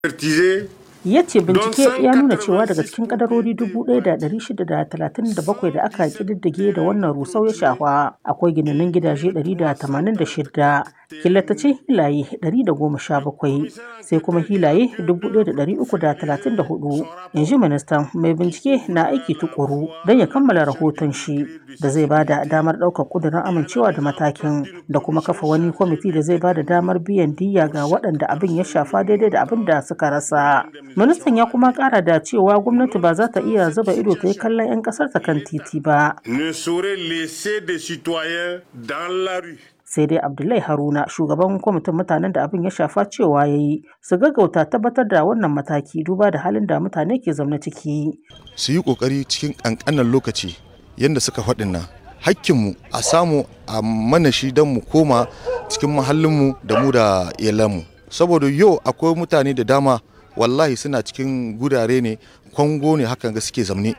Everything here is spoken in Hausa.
ya ce bincike ya nuna cewa daga cikin kadarori 1,637 da aka kididdige da wannan rusau ya shafa akwai ginanin gidaje 186 killatacin hilaye 117 sai kuma hilaye 1,334 in ji ministan mai bincike na aiki tukuru don ya kammala rahoton shi da zai ba da damar ɗaukar ƙudurin amincewa da matakin da kuma kafa wani kwamiti da zai ba da damar biyan diyya ga waɗanda abin ya shafa daidai da abin da suka rasa ministan ya kuma kara da cewa gwamnati ba za ta iya zuba ido ta yi kallon 'yan kasar ta kan titi ba sai dai abdullahi haruna shugaban kwamitin mutanen da abin ya shafa cewa ya yi su gaggauta tabbatar da wannan mataki duba da halin da mutane ke zaune ciki su yi kokari cikin kankanan lokaci yadda suka faɗin nan hakkinmu a samu a mana shi don mu koma cikin mahallinmu da mu da iyalanmu saboda yau akwai mutane da dama wallahi suna cikin gurare ne kwango ne hakan ga suke zamne